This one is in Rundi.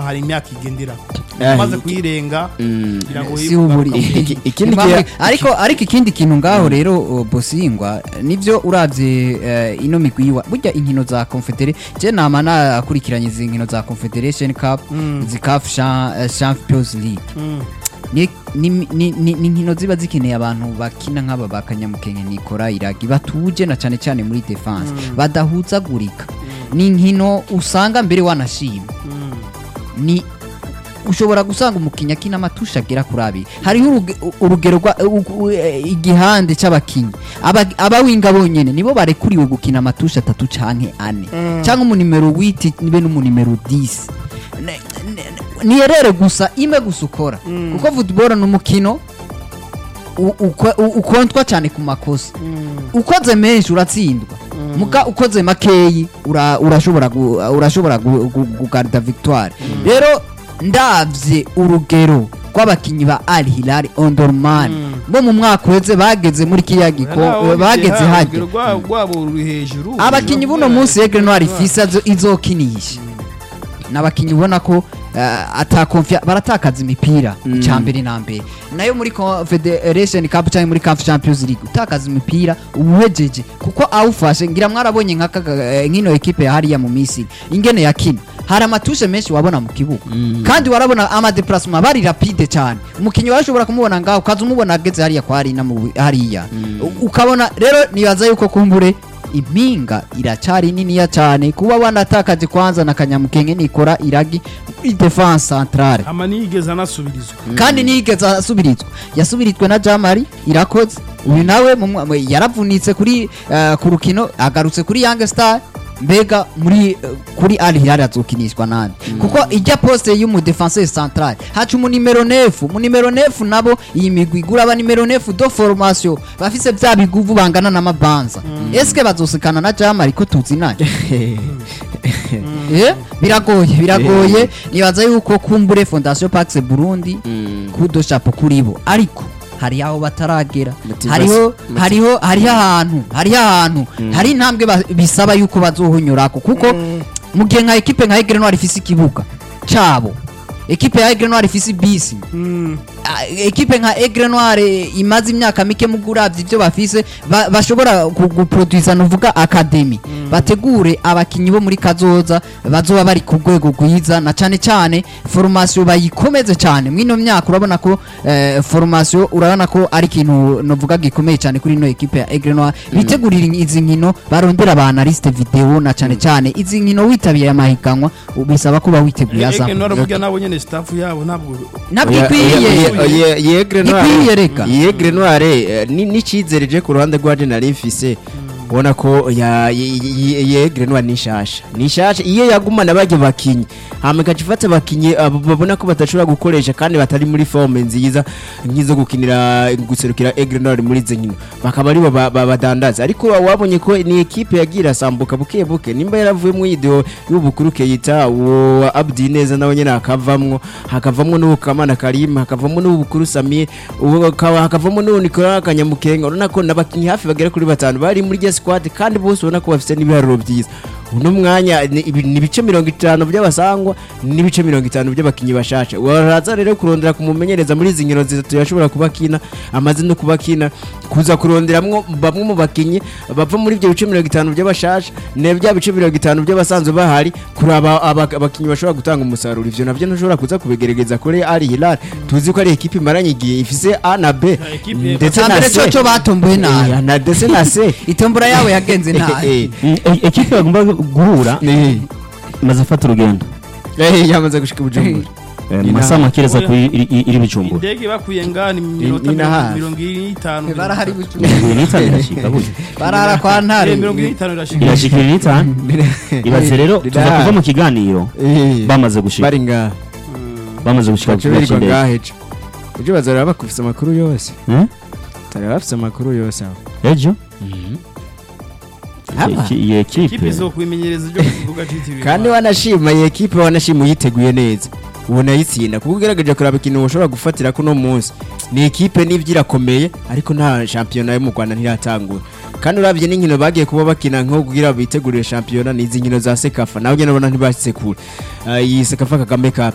hari imyaka igendera Eh, umaze iki- kuyirenga Mm. biragoye si uburi kugaruka. Iki- ikindi Impamvu- gihe- ariko ariko ikindi kintu ngaho rero uh, bosingwa nivyo uravye eh, ino migwi yiwa burya inkino za confederation je nama nakurikiranye izi nkino za confederation cup izi caf Cha- eh, champions league Mm. ni ni- ni- ni- ni inkino ziba zikeneye abantu bakina nk'aba bakanyamukenke nikora iragi batuje na cyane cyane muri defense badahuzagurika ni inkino usanga mbere wanashima Mm. ni ushobora gusanga umukinnyi akina amatusha agera kuri abiri hariho uruge- urugero rwa u- u- eh, igihande cy'abakinnyi Aba- abawinga bonyene nibo barekuriwe gukina amatusha atatu canke ane cyangwa umunimero witi nibe n'umunimero 10 Ne- ne- niyerere gusa imwe gusa ukora kuko football ni umukino u- uko- u- ukontwa cyane ku makosa ukoze menshi uratsindwa muga ukoze makeyi ura- urashobora gu- urashobora gu- gu- kugarda victoire rero ndavye urugero rw'abakinyi ba Al Hilal Omdurman bo mu mwaka uheze bageze muri kiya giko Naho bageze bigera, hajya urugero rwa- rwabo ruri hejuru abakinyi buno munsi Aigle Noir ifise azo- izokinisha n'abakinyi ubona ko uh, atakonfia baratakaza imipira icya mbere na mbere nayo muri Confederation Cup cyangwa muri CAF Champions League utakaza imipira ubuhejeje kuko awufashe ngira mwarabonye nk'aka eh, nk'ino ekipe ya hariya mu Misiri ingene yakina hari amatushe menshi wabona mu kibuga kandi warabona ama déplacement bari rapide cyane umukinyi warashobora kumubona ngaho ukaza umubona ageze hariya kwa harina mu hariya U- ukabona rero nibaza yuko kumbure impinga iracari niniya cyane kuba wanatakaje kwanza na kanyamukenge nikora iragi muri defense centrale ama niyigeze anasubirizwa kandi nigeze asubirizwa yasubirijwe na jamari irakoze uyu nawe mu mwa- mwe- yaravunitse kuri eh, ku rukino agarutse kuri young star mbega muri eh, kuri Al Hilal azokinishwa nande kuko ijya poste y'umu defenseur central haca umu numero 9 mu numero 9 nabo iyi migwi igura aba numero 9 do formation bafise vya biguvu bangana n'amabanza eske bazosekana na jamari ko tuzi naye Eh, biragoye biragoye nibaza yuko kumbure fondation pax burundi kudo chapo kuri bo ariko hari aho bataragera Motivation- hariho motiv- hariho hariho ahantu hariho ahantu hari intambwe ba- bisaba yuko bazohonyurako kuko mu gihe nka ekipe nka Aigle Noir ifise ikibuga cabo ekipe ya Aigle Noir ifise bisi Mm. Ah, ekipe nka Aigle Noir eh, imaze imyaka mike mu guravya ivyo bafise ba- bashobora gu- guproduisa nuvuga academy bategure abakinyi bo muri kazoza bazoba bari ku rwego rwiza na cane cane formation bayikomeze cane mwino myaka urabona ko eh, formation urabona ko ari ikintu novuga gikomeye cane kuri ino ekipe ya Aigle Noir bitegurira izi nkino barondera aba analyste video na cane cane izi nkino witabiye amahiganwa bisaba kuba witeguye aza Ege naravuga nabo nyene staff yabo ntabwo nabwo ikwiye yegre Ikwiye reka. yegre noire n'icyizere je ku ruhande rwa nari mfise ubona ko ya- ye- ye- yegre noire ni shasha ni shasha iyo yagumana bajya bakinyi hama igaca ifata abakinyi abo babona ko badashobora gukoresha kandi batari muri forme nziza nk'izo gukinira guserukira egre noire muri izo nkino bakaba aribo ba- ba- badandaza ariko wabonye ko ni ekipe yagiye irasambuka buke buke nimba yaravuye mu yidewo y'ubukuru keyita uwo abdi neza nawe nyine hakavamwo hakavamwo n'uwo kamana karim hakavamo n'uwo bukuru samir uwo hakaba- hakavamo n'uwo nikola kanyamukenga urabona ko n'abakinnyi hafi bagera kuri batanu bari muri rya squad kandi bose ubona ko bafite n'ibiharuro byiza uno mwanya ni ibi- ni ibice mirongo itanu by'abasangwa n'ibice mirongo itanu by'abakinnyi bashasha waraza rero kurondera kumumenyereza muri izi nkino zitatu yashobora kuba akina amaze no kuba akina kuza kuronderamwo bamwe mu bakinnyi bava muri ibyo bice mirongo itanu by'abashasha ne bya bice mirongo itanu by'abasanzwe bahari kuraba aba- abakinnyi bashobora gutanga umusaruro ivyo navyo ntushobora kuza kubigerageza kuri Al Hilal tuzi ko ari ekipe imaranye igihe ifise A na B ekipe ndetse na Cambere C coco batomboye nabi. Eh, na ndetse na C itombora yabo yagenze nabi Eh, Mm, e- ekipe bagomba guhura eh, imaze afata urugendo eh, yamaze gushika Bujumbura Eh, Ni mu masaha naha. makereza ku iri- iri iri bujumbura indege bakuye ngani minota ni na hafi. mirongo ine n'itanu barahari mirongo ine n'itanu irashika burya barara kwa ntare Eh, mirongo ine n'itanu irashika irashika ine n'itanu ibaze rero Ni tuza naha. kuva mu kiganiro Eh, bamaze gushika bari ngaha bamaze gushika ku baca kibuga birirwa cy'indege ngaha ejo ejo bazaraba bakufise amakuru yose Eh? bazaraba bafise amakuru yose aho ejo Haba. Iki- iyi ekipe ekipe zo kubimenyereza ibyo ku kibuga cyitiriwe kandi wanashima iyi ekipe wanashima uyiteguye neza ubona ayitsinda kuko ugerageje kuraba ikintu ushobora gufatira kuno munsi ni ekipe n'ibyo irakomeye ariko nta shampiyona yo mu rwanda ntiratangura kandi urabye n'inkino bagiye kuba bakina nko kugira bitegurire shampiyona ni izi nkino za sekafa nawe ugenda ubona ntibashitse kure Ah, iyi sekafa kagame cup